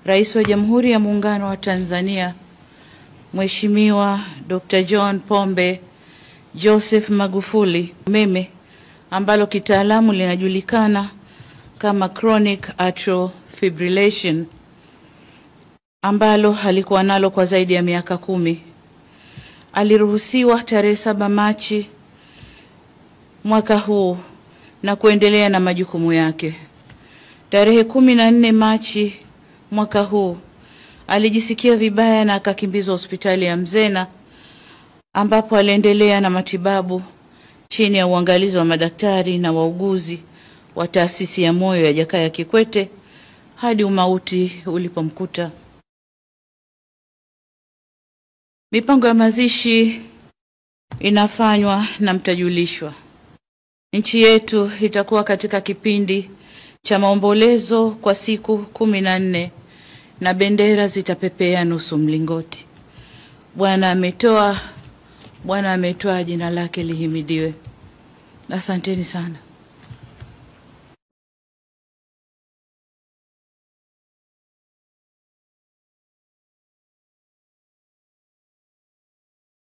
Rais wa Jamhuri ya Muungano wa Tanzania Mheshimiwa Dr. John Pombe Joseph Magufuli umeme ambalo kitaalamu linajulikana kama chronic atrial fibrillation ambalo alikuwa nalo kwa zaidi ya miaka kumi. Aliruhusiwa tarehe saba Machi mwaka huu na kuendelea na majukumu yake. Tarehe kumi na nne Machi mwaka huu alijisikia vibaya na akakimbizwa hospitali ya Mzena ambapo aliendelea na matibabu chini ya uangalizi wa madaktari na wauguzi wa taasisi ya moyo ya Jakaya Kikwete hadi umauti ulipomkuta. Mipango ya mazishi inafanywa na mtajulishwa. Nchi yetu itakuwa katika kipindi cha maombolezo kwa siku kumi na nne na bendera zitapepea nusu mlingoti. Bwana ametoa, Bwana ametoa, jina lake lihimidiwe. Asanteni sana.